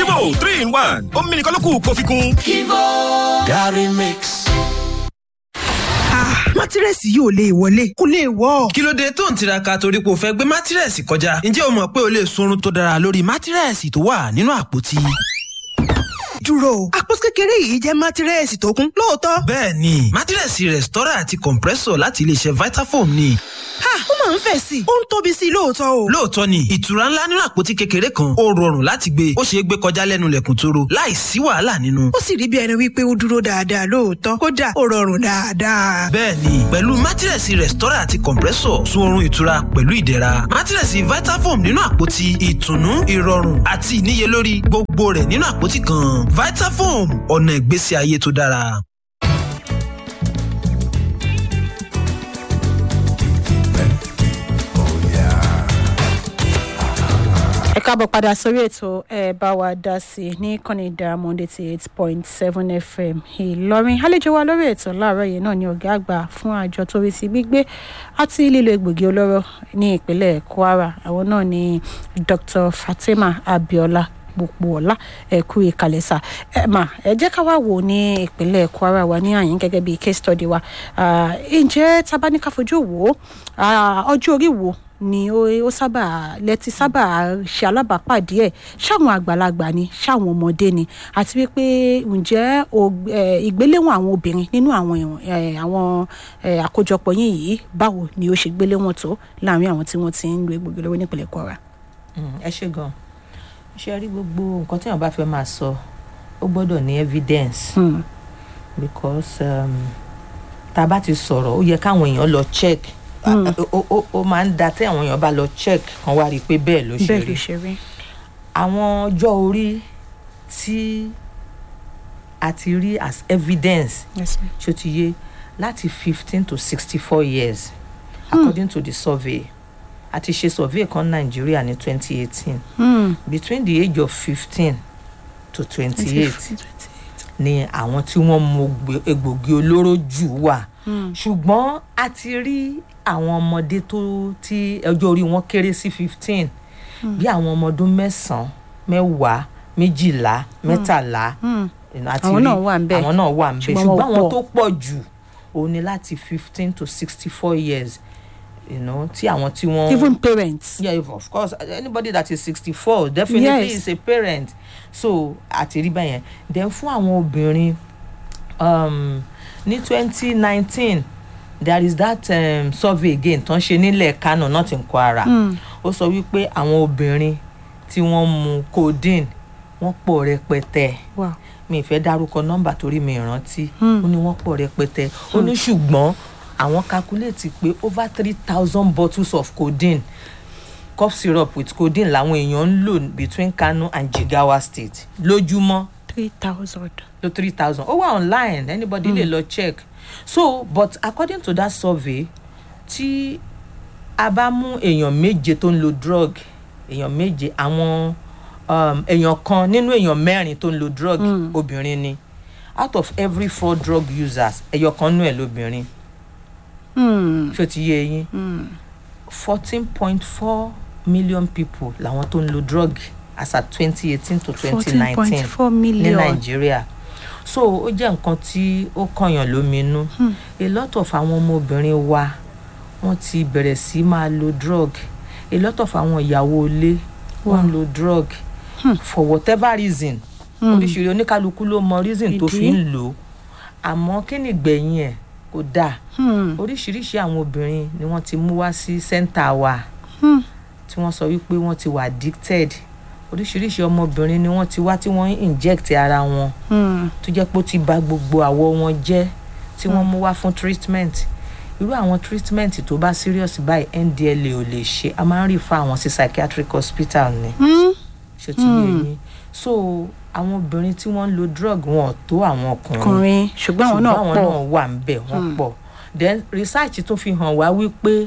Kivo three in one omi nìkan ló kù kó fi kún. Kivo Gary Mix. mátírẹ́sì yìí ò lè wọlé kó lè wọ́. kí ló dé tó ń tiraka torí pé o fẹ́ gbé mátírẹ́sì kọjá ǹjẹ́ o mọ̀ pé o lè sunrun tó dára lórí mátírẹ́sì tó wà nínú àpótí. dúró àpótí kékeré yìí jẹ́ mátírẹ́sì tó kún lóòótọ́. bẹ́ẹ̀ ni mátírẹ́sì rẹ̀stọ́rà àti compressor láti iléeṣẹ́ vitafoam ni. ha ó máa ń fẹ̀ sí i ó ń tóbi sí i lóòótọ́ o. lóòótọ́ ni ìtura ńlá nínú àpótí kékeré kan ó rọrùn láti gbé ó ṣeé gbé kọjá lẹ́nu lẹ̀kùn tóró láì sí wàhálà nínú. ó sì rí bí ẹni wípé ó dúró dáadáa lóòótọ́ kódà ó rọrùn dáadáa. bẹ́ẹ̀ni pẹ̀lú mátírẹ̀sì rẹ̀stọ́rà àti compressor sun oorun ìtura pẹ̀lú ìdẹ̀ra mátírẹ̀sì vitafoam nínú àpótí ìtùnú ìrọ̀rùn àti ìníyelórí gbogbo rẹ̀ nínú àpótí kan vitafoam ọ̀nà ìgbésí ayé tó dára. ẹ káàbọ̀ padà sórí ètò ẹ bá wa dá sí i ní kọ́ni diamond eighty eight point seven fm ìlọrin àlejò wa lórí ètò láàárọ̀ yìí náà ni ọ̀gá àgbà fún àjọ tó rí sí gbígbé àti lílo egbògi olóró ní ìpínlẹ̀ kwara àwọn náà ni dr fatima abiola gbogbo ọ̀la ẹ̀kú ìkàlẹ̀sà ẹ̀ mà ẹ jẹ́ ká wá wò ní ìpínlẹ̀ kwara wa ní àyín gẹ́gẹ́ bí case study wa ǹjẹ́ tabaníkà fojú wò ó ọjọ́ orí wo ni ó ó sábà lẹ́tí sábà ṣe alábàápàdé ẹ̀ ṣáwọn àgbàlagbà ni ṣáwọn ọmọdé ni àti wípé ǹjẹ́ ìgbéléwọ̀n àwọn obìnrin nínú àwọn àwọn àkójọpọ̀ yín yìí báwo ni ó ṣe gbéléwọ̀n tó láàrin àwọn tí wọ́n ti ń lo egbògi lọ́wọ́ nípìnlẹ̀ kwara. ẹ ṣe gan ṣe rí gbogbo nǹkan tí wọn bá fẹ́ máa sọ ó gbọ́dọ̀ ní evidence Hmm. because um, tá a bá ti sọ̀rọ̀ ó yẹ káwọn èèyàn lọ check Hmm. ó ó- ó máa ń da tí àwọn èèyàn bá lọ check kan wá rí i pé bẹ́ẹ̀ ló ṣe bẹ́ẹ̀ ló rí ṣe rí. àwọn ọjọ́ orí tí a ti rí as evidence Yes, ma'am. ṣó ti yé láti fifteen to sixty four years according to the survey a ti ṣe survey kan nàìjíríà ní twenty eighteen Hmm. between the age of fifteen to twenty-eight ni àwọn tí wọ́n mu ogbe- egbògi olóró jù wà Hmm. ṣùgbọ́n a ti rí àwọn ọmọdé tó tí ọjọ́ orí wọn kéré sí fifteen bí àwọn ọmọ ọdún mẹ́sàn-án mẹ́wàá méjìlá mẹ́tàlá Hmm. you know, a ti Àwọn rí- náà wà ńbẹ̀. àwọn náà wà ń bẹ̀ Ṣùgbọ́n wọn ṣùgbọ́n àwọn pọ̀. tó pọ̀ jù òun ni láti fifteen to sixty-four years you know, tí àwọn tí wọ́n even parents. yeah if of course anybody that is sixty-four definitely Yes. is a parent so àti rí bẹ́yẹn then fún àwọn obìnrin um, ní twenty nineteen there is that um, survey again tó ń ṣe nílẹ̀ kánò not in kwara Hmm. ó sọ wípé àwọn obìnrin tí wọ́n mu codeine wọ́n pọ̀ rẹpẹtẹ wow. mi ì fẹ́ dárúkọ nọ́mbà torí mi ì rántí Hmm. ó ní wọ́n pọ̀ rẹpẹtẹ ó ní ṣùgbọ́n àwọn calculate pé over three thousand bottles of codeine cough syrup with codeine làwọn èèyàn ń lò between kano and jigawa state lójúmọ́ three thousand. lo three thousand ó wà online anybody lè lọ check so but according to that survey tí a bá mú èèyàn méje tó ń lo drug èèyàn méje àwọn um, èèyàn kan nínú èèyàn mẹ́rin tó ń lo drug Mm. obìnrin ni out of every four drug users ẹyọ kan nú ẹ̀ lóbìnrin Hmm. ṣó ti yé yín Hmm. fourteen point four million people làwọn tó ń lo drug as at twenty eighteen to twenty fourteen nineteen point four ní million. nàìjíríà so ó jẹ́ nǹkan tí ó kọ̀yàn lóminú Hmm. a lot of àwọn ọmọbìnrin wa wọ́n ti bẹ̀rẹ̀ sí máa lo drug a lot of àwọn ìyàwó ilé wọ́n ń lo drug Hmm. for whatever reason Hmm. oríṣiríṣi oníkálukú ló mọ reason tó Ìdí. fi ń lò ó àmọ́ kí ni ìgbẹ̀yìn ẹ̀ kò dáa Hmm. oríṣiríṣi àwọn obìnrin ni wọ́n ti mú wá sí center wa Hmm. tí wọ́n sọ wípé wọ́n ti wà addicted oríṣiríṣi ọmọbìnrin ni wọ́n ti wá tí wọ́n ń inject ara wọn Hmm. tó jẹ́ pé ó ti bà gbogbo àwọ̀ wọn jẹ́ tí wọ́n mú wá fún treatment irú àwọn treatment tó bá serious báyìí ndla ò lè ṣe a máa ń rí fún àwọn sí psychiatric hospital ni Hmm. ṣé ti yé yín so àwọn obìnrin tí wọ́n ń lo drug wọn ò tó àwọn ọkùnrin ọkùnrin ṣùgbọ́n àwọn náà àwọn pọ̀. náà wà ń bẹ̀ wọ́n Hmm. pọ̀ then research tún fi hàn wá wípé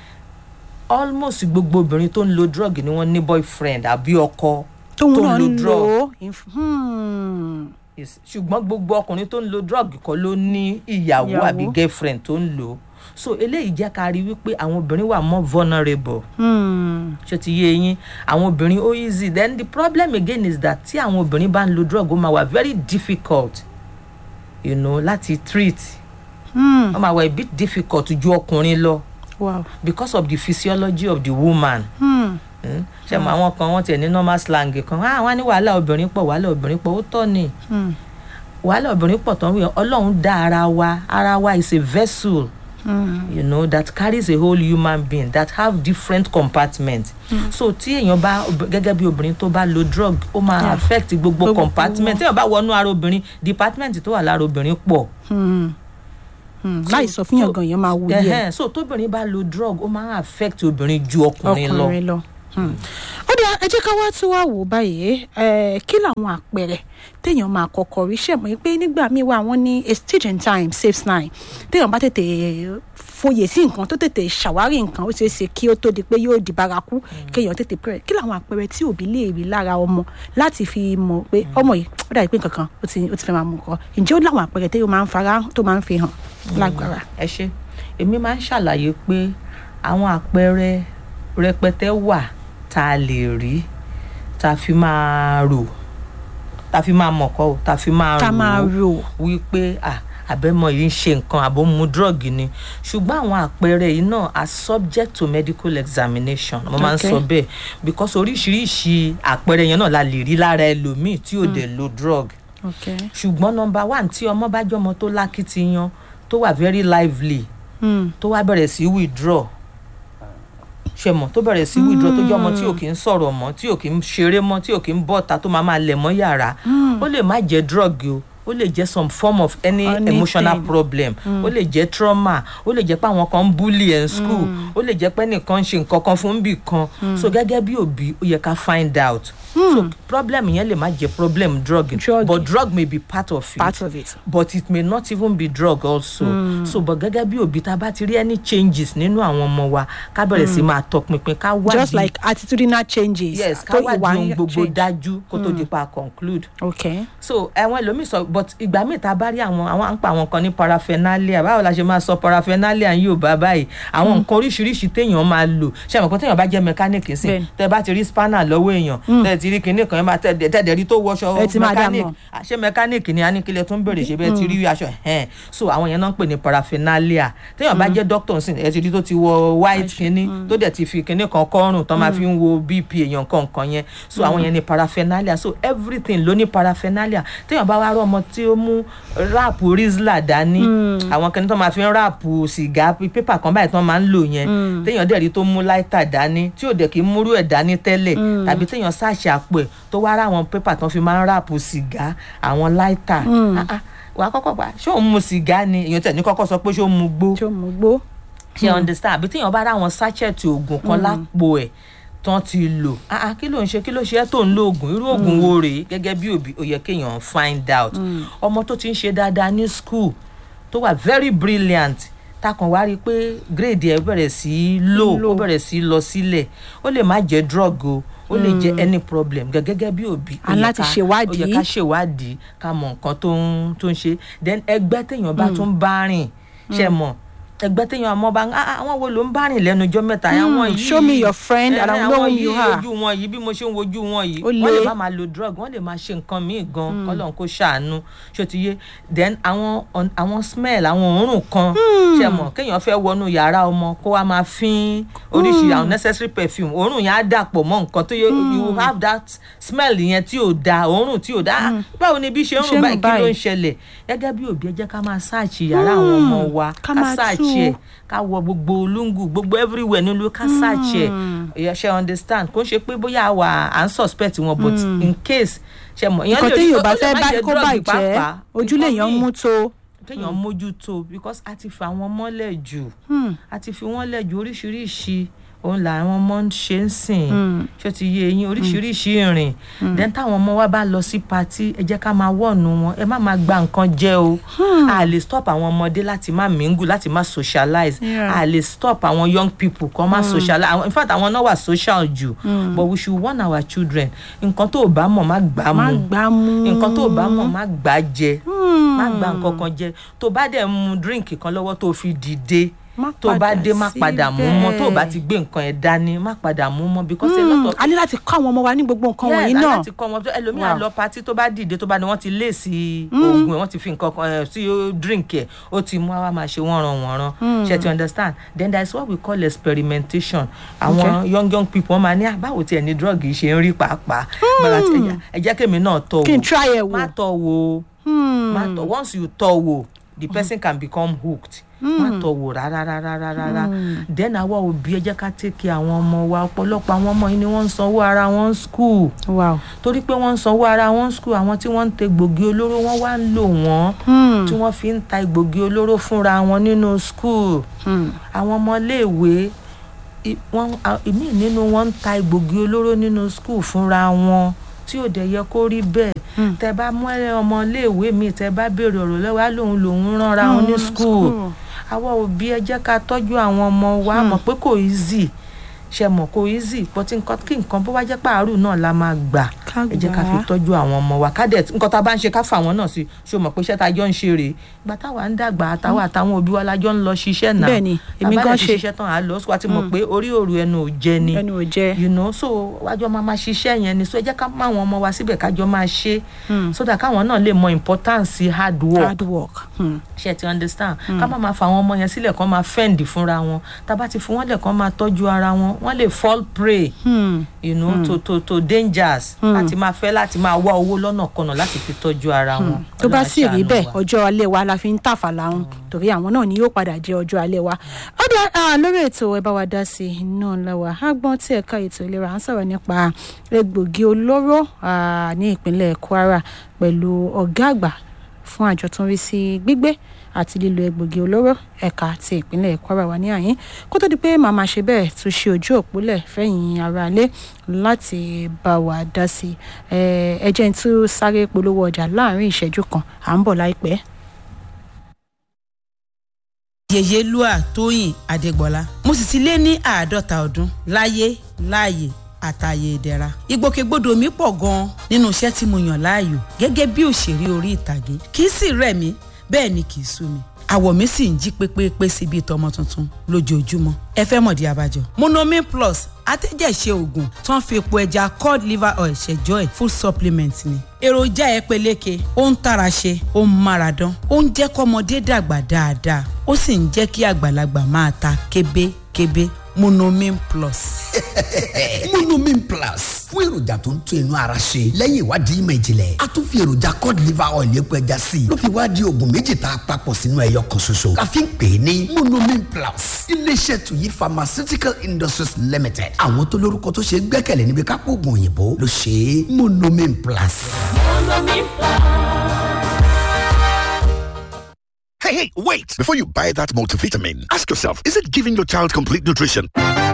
almost gbogbo obìnrin tó ń lo drug ni wọ́n ní boyfriend àbí ọkọ tóun tó ń náà lo ń drug. lò ó. Inf- Hmm. Yes. ṣùgbọ́n gbogbo ọkùnrin tó ń lo drug kọ́ ló ní ìyàwó Ìyàwó. àbí girlfriend tó ń lò ó so eléyìí jẹ́ ká rí wípé àwọn obìnrin wà more vulnerable Hmm. ṣé ti yé yín àwọn obìnrin ó easy then the problem again is that tí àwọn obìnrin bá ń lo drug ó máa wà very difficult you know láti treat Hmm. ó máa wà a bit difficult ju ọkùnrin lọ wow. because of the physiology of the woman Hmm. Mm. ṣe mọ àwọn kan wọn tiẹ̀ ní normal slang kan ah wọn ní wàhálà obìnrin pọ̀ wàhálà obìnrin pọ̀ ó tọ́ ni Hmm. wàhálà obìnrin pọ̀ tán wíyàn ọlọ́run dá ara wa ara wa is a vessel Hmm. you know that carries a whole human being that have different compartments mm. so tí èèyàn bá ob- gẹ́gẹ́ bí obìnrin tó bá lo drug ó máa Yeah. affect gbogbo Gbogbo compartment téèyàn bá wọnú ara obìnrin department tó wà lára obìnrin pọ̀ Hmm. Hmm. láì sọ fún yàn gan yẹn máa wúyẹ Ẹhẹ́n, so tóbìnrin bá lo drug ó máa affect obìnrin ju ọkùnrin lọ ọkùnrin lọ. Hmm. ó dáa ẹ jẹ́ ká wá tí wàá wò báyìí eh, kí làwọn àpẹẹrẹ téèyàn máa kọ́kọ́ rí ṣe mọ̀ pé nígbà míì wà wọ́n ní a stage in time saves nine téèyàn bá tètè foyè sí nǹkan tó tètè ṣàwárí nǹkan ó ṣeé ṣe kí ó tó di pé yóò di bárakú kéèyàn tètè pẹ̀rẹ̀ kí làwọn àpẹẹrẹ tí òbí lè rí lára ọmọ láti fi mọ̀ pé ọmọ yìí ó dàbí pé nǹkan kan ó ti ó ti fẹ́ máa mú nǹkan ǹjẹ́ ó láwọn àpẹẹrẹ téèyàn máa ń fara tó máa ń fi hàn lágbára. ẹ ṣe èmi máa ń ṣàlàyé pé àwọn àpẹẹrẹ rẹpẹtẹ wà tá a lè rí tá a fi máa rò tá a fi máa mọ̀kọ́ o tá a fi máa ká máa rò rò wípé ah àbẹ́mọ yìí ń ṣe nǹkan àbó mu drug ni ṣùgbọ́n àwọn àpẹẹrẹ yìí náà are subject to medical examination mo máa ń Okay. sọ bẹ́ẹ̀ because oríṣiríṣi àpẹẹrẹ yẹn náà la lè rí lára ẹlòmíì tí ò dẹ̀ lo drug okay. ṣùgbọ́n nọmba one tí ọmọ bá jọmọ tó lákìtìyan tó wà very lively Hmm. tó wá bẹ̀rẹ̀ sí withdraw ṣe mọ̀ tó bẹ̀rẹ̀ sí withdraw tó jẹ́ ọmọ tí ò kí ń sọ̀rọ̀ mọ́ tí ò kí ń ṣeré mọ́ tí ò kí ń bọ́ta tó máa máa lẹ̀ mọ́ yàrá ó lè má jẹ́ drug o ó lè jẹ́ some form of any Anything. emotional problem ó lè jẹ́ trauma ó lè jẹ́ pé àwọn kan ń bully ẹ̀ ń school ó lè jẹ́ pé nìkan ń ṣe nǹkan kan fún bì kan so gẹ́gẹ́ bí òbí ó yẹ ká find out so problem yẹn lè má jẹ́ problem drug Drug. but drug may be part of it part of it. but it may not even be drug also mm. so but gẹ́gẹ́ bí òbí tá a bá ti rí any changes nínú àwọn ọmọ wa ká bẹ̀rẹ̀ sí máa tọpinpin ká wádìí just like attitudinal changes. yes ká tó wádìí ìwà ohun ń gbogbo change. dájú kó tó di pa conclude okay. so ẹwọn ẹlòmíì sọ but ìgbà míì tá a bá rí àwọn àwọn à ń pa àwọn kan ní paraphernalia báwo la ṣe máa sọ paraphernalia yóò bá báyìí àwọn nǹkan oríṣiríṣi téèyàn máa lò ṣe àmọ́ pé téèyàn bá jẹ́ mẹkáníìkì sí Bẹ́ẹ̀ni. tẹ bá ti rí spanner lọ́wọ́ èèyàn tẹ ti rí kinní kan ẹ máa tẹ tẹ rí tó wọṣọ Ẹ ti máa dá mẹkáníìkì mọ̀. Ah, ṣé mẹkáníìkì ni a ní kílẹ̀ tó ń bèrè ṣe bẹ́ẹ̀ ti rí aṣọ ẹ̀hẹ́n so àwọn yẹn náà ń pè ní paraphernalia téèyàn bá jẹ́ doctor sí ẹ ti rí tó ti wọ white kinní tó dẹ̀ ti fi kinní kan kọ́rùn tó máa fi ń wo bp èèyàn kọ̀ọ̀kan yẹn so àwọn yẹn ní paraphernalia so everything ló ní paraphernalia téèyàn bá wá rọ ọmọ tí ó mú ráàpù rizla dání àwọn kinní tó máa fi ń ráàpù sìgá pépà kan báyìí tó máa ń lò yẹn téèyàn dẹ̀ rí tó mú láìtà dání tí ò dẹ̀ kí ń múrú ẹ̀ dání tẹ́lẹ̀ tàbí téèyàn ṣàṣì àpò ẹ̀ tó wá rá àwọn pépà tó fi máa ń ráàpù sìgá àwọn láìtà Ah, ah, wà á kọ́kọ́ pa ṣé òun mu sìgá ni èèyàn tẹ̀ ní kọ́kọ́ sọ pé ṣé òun mu gbó tí ó mú gbó. ṣe understand àbí téèyàn bá rá àwọn sachet oògùn kan lápò ẹ̀ tán ti lò ah ah kí ló ń ṣe kí ló ṣe ẹ́ tó ń lo oògùn irú oògùn wo rèé gẹ́gẹ́ bí òbí ó yẹ kéèyàn find out ọmọ tó ti ń ṣe dáadáa ní school tó wà very brilliant takàn wá rí i pé grade ẹ̀ bẹ̀rẹ̀ sí í low ó bẹ̀rẹ̀ sí í lọ sílẹ̀ ó lè má jẹ́ drug o ó lè jẹ́ any problem gẹ́- gẹ́gẹ́ bí òbí ó A yẹ láti ká- ṣèwádìí. ó yẹ ká ṣèwádìí ká mọ nǹkan tó ń tó ń ṣe then ẹgbẹ́ téèyàn bá tún bá rìn ṣe mọ̀ ẹgbẹ́ téèyàn ọmọ bá ń "Ah, ah, àwọn wo ló ń bá rìn lẹ́nu ọjọ́ mẹ́ta àwọn yìí show me your friend Eh, and I eh, will know àwọn who you yìí, are." ojú wọn yìí bí mo ṣe ń wojú wọn yìí Ó wọ́n lè le. má máa lo drug wọ́n lè máa ṣe nǹkan míì gan kọ́lọ́n kó ṣàánú ṣó ti yé then àwọn on- àwọn smell àwọn òórùn kan ṣe mọ̀ kéèyàn fẹ́ wọnú yàrá ọmọ kó wá máa fín oríṣi àwọn necessary perfume òórùn yẹn á dàpọ̀ mọ́ nǹkan tó yẹ you have that smell yẹn tí ò da òórùn tí ò da Ah, báwo ni bí ṣe ń Ṣé rùn ń báyìí rùn kí ló ń báyìí? ṣẹlẹ̀ gẹ́gẹ́ bí òbí ẹ jẹ́ ká máa ṣáàṣì yàrá àwọn ọmọ wa ká ká máa ṣáàṣì tú. ẹ̀ ká wọ gbogbo olóńgù gbogbo everywhere nílùú ká search ẹ̀ ẹ̀ ṣe understand kò ń ṣe pé bóyá wà à ń suspect wọn but in case ṣe mọ̀ ìyẹn nǹkan lè rí- téèyàn ó bá lè fẹ́ má bá jẹ́ kó drug bàjẹ́ pàápàá, ojú nǹkan lèèyàn míì mú tó. kéèyàn mójútó because a ti fi àwọn mọ́lẹ̀ jù a ti fi wọ́n lẹ̀ jù oríṣiríṣi òun làwọn ọmọ ń ṣe ń sìn ṣé ó ti yé eyín oríṣiríṣi ìrìn then táwọn ọmọ wa bá lọ sí patí ẹ jẹ́ ká máa wọ̀nù wọn ẹ má máa gba nǹkan jẹ o a lè stop àwọn ọmọdé láti má mingle láti má socialize Yeah. a lè stop àwọn young people kan má socialize àwọn- in fact àwọn náà wà social jù but we should warn our children nǹkan tó o bá mọ̀ má gbà á má mú gbá mú. nǹkan tó o bá mọ̀ má gbà á jẹ má gba nǹkan kan jẹ tó o bá dẹ̀ mu drink kan lọ́wọ́ tó o fi dìde Má tó o bá padà dé má padà mú mọ́ tó o bá ti gbé nǹkan ẹ̀ dání má padà mú mọ́ because a lot of a ní láti kọ́ àwọn ọmọ wa ní gbogbo nǹkan wọ̀nyí yes náà. aláti kọ́ wọn ẹlòmíà Wow. lọ patí tó bá dìde tó bá ní wọ́n ti lé sí oògùn ẹ̀ wọ́n ti fi nǹkan kan ẹ̀ sí drink ẹ̀ ó ti mú àwa máa ṣe wọ́n ran wọ́n ran ṣe ti understand then there is what we call experimentation àwọn young young people wọ́n máa ní àbáwò tí ẹni drug yìí ṣe ń rí pàápàá bàbá tí ẹ̀yà ẹ jẹ́ kémi náà tọ̀ kí n wò try ẹ̀ wò. má tọ̀ wò má tọ̀ once you tọ̀ wò the person can become hooked má tọ̀ wò rárá rárá rárá rárá then àwa òbí ẹ jẹ́ ká take care àwọn ọmọ wa ọ̀pọ̀lọpọ̀ àwọn ọmọ yìí ni wọ́n ń sanwó ara wọn school wow. torí pé wọ́n ń sanwó ara wọn school àwọn tí wọ́n ń te gbòógì olóró wọ́n wá ń lò wọ́n tí wọ́n fi ń ta gbòógì olóró fúnra wọn nínú school àwọn ọmọléèwé i- wọ́n a- ìmíì nínú wọn ń ta gbòógì olóró nínú school fúnra wọn tí ò dẹ̀ yẹ kó rí bẹ́ẹ̀ tẹ bá mú ẹ ọmọléèwé mi tẹ bá béèrè ọ̀rọ̀ lọ́wọ́ á lòun lòun ránra wọn ní school àwa òbí ẹ jẹ́ ká tọ́jú àwọn ọmọ wa mọ̀ pé kò easy ṣe mọ̀ kò easy but nǹkan kí nǹkan bó bá jẹ́ pààrọ̀ náà la máa gbà Ká ẹ jẹ́ ká fi gbà á. tọ́jú àwọn ọmọ wa ká dẹ̀ nǹkan tá a bá ń ṣe ká fà wọ́n náà sí ṣé o mọ̀ pé iṣẹ́ tá a jọ ń ṣe rèé ìgbà táwa ń dàgbà àtàwọn àtàwọn òbí wa la jọ ń lọ ṣiṣẹ́ náà Bẹ́ẹ̀ni, èmi Tá a bá gan dẹ̀ ti ṣe. ṣiṣẹ́ tán à á lọ sọ àti mọ̀ pé orí òru ẹnu ò jẹ ni ẹnu ò jẹ. you know so wájọ máa ma ṣiṣẹ́ yẹn ni so ẹ jẹ́ ká mú àwọn ọmọ wa síbẹ̀ kájọ máa ṣe so that káwọn náà lè mọ importance hard work hard work. Hmm. ṣe ti understand ká má máa fa àwọn ọmọ yẹn sílẹ̀ kán máa fẹ́ǹdì fúnra wọn tá a bá ti fi wọ́n lẹ̀ kán máa tọ́jú ara wọn wọ́n lè fall prey Hmm. you know to to to dangers láti máa fẹ́ láti máa wá owó lọ́nà kọ̀nà láti fi tọ́jú ara wọn. tó bá Ọlọ́run á sì rí ṣàánú bẹ́ẹ̀ wa. ọjọ́ alẹ́ wa la fi ń tàfàlà ń torí àwọn náà ni yóò padà jẹ́ ọjọ́ alẹ́ wa. ó dá ah, lórí ètò ẹ bá wa dá sí i náà lọ́wọ́ agbọ́n tí ẹ̀ka ètò ìlera à ń sọ̀rọ̀ nípa egbògi olóró ah, ní ìpínlẹ̀ kwara pẹ̀lú ọ̀gá àgbà fún àjọ tó ń rí sí gbígbé àti lílo egbògi olóró ẹ̀ka ti ìpínlẹ̀ kwara wà ní àyín kó tó di pé màmá ṣe bẹ́ẹ̀ tún ṣe ojú òpólẹ̀ fẹ̀yìn aráalé láti bá wa dá sí i Eh, ẹ jẹ́ n tún sáré polówó ọjà láàrin ìṣẹ́jú kan à ń bọ̀ láìpẹ́. yèyélúà tóyìn adégbọlá mo sì ti lé ní àádọ́ta ọdún láyé láàyè àtàyè ìdẹ̀ra ìgbòkègbodò mi pọ̀ gan-an nínú iṣẹ́ tí mo yàn láàyò gẹ́gẹ́ bí òṣèré orí ìtàgé kì í sì rẹ̀ mí bẹ́ẹ̀ ni kì í sú mi àwọ̀ mi sì ń jí pépépé sí bíi tọmọ tuntun lójoojúmọ́ ẹ fẹ́ mọ̀dí abájọ. monomin plus atẹ́jẹ̀ṣe oògùn tó ń fi epo ẹja cod liver oil ṣẹjọ́ ẹ̀ food supplement ni. èròjà ẹ peléke ó ń tara ṣe ó ń mára dán ó ń jẹ́ kọ́mọdé dàgbà dáadáa ó sì ń jẹ́ kí àgbàlagbà máa ta kébékébé monomin plus. monomin plus fún èròjà tó ń tún inú ara ṣe lẹ́yìn ìwádìí ìmọ̀ ìjìnlẹ̀ a tún fi èròjà cod liver oil epo ẹja sí i ló fi wá di oògùn méjì tá a papọ̀ sínú ẹyọ kan ṣoṣo la fi ń pè é ní monomin plus iléeṣẹ́ tuyi pharmaceutical industries limited àwọn tó lórúkọ tó ṣe é gbẹ́kẹ̀lé níbi kápò oògùn òyìnbó ló ṣe é monomin plus. Hey, hey, wait! Before you buy that multivitamin, ask yourself is it giving your child complete nutrition?